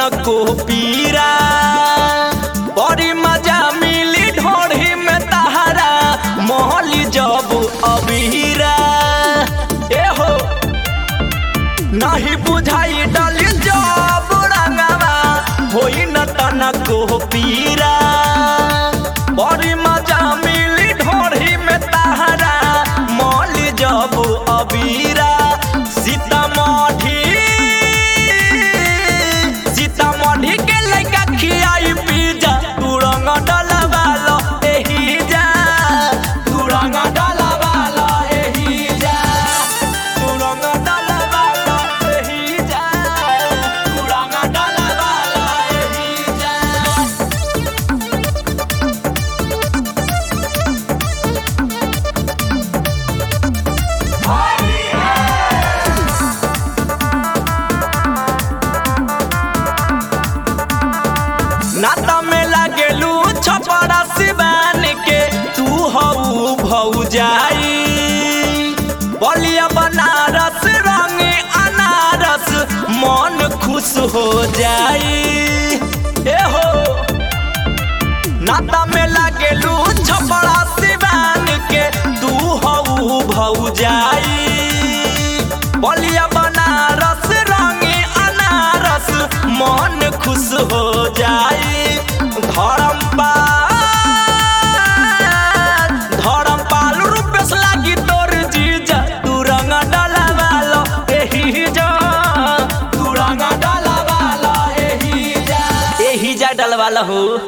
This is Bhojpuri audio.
तनको पीरा बड़ी मजा मिली ढोढ़ी में तहरा मोहली जब अबीरा ए हो नहीं बुझाई डली जब रंगवा होई न तनको पीरा बड़ी मजा मिली ढोढ़ी में तहरा मोहली जब अबीरा सीतामढ़ी सीतामढ़ी के लइका खियाई पिज्जा तू रंग डलवालो एही जा तू रंग डलवालो एही जा तू रंग डलवालो एही जा तू रंग डलवालो एही जा नाता में लागेलू छपड़ा सिवान के तू हऊ भऊ जाई बलिया बनारस रंग अनारस मन खुश हो जाई ए हो नाता में लागेलू छपड़ा सिवान के तू हऊ भऊ जाई बलिया बनारस रंग अनारस मन खुश हो जाई धर्म पाल धर्म पाल रूपेश लागी तोर जीजा तू रंग डलवालो एही जा तू रंग डलवालो एही जा एही जा डलवालो हो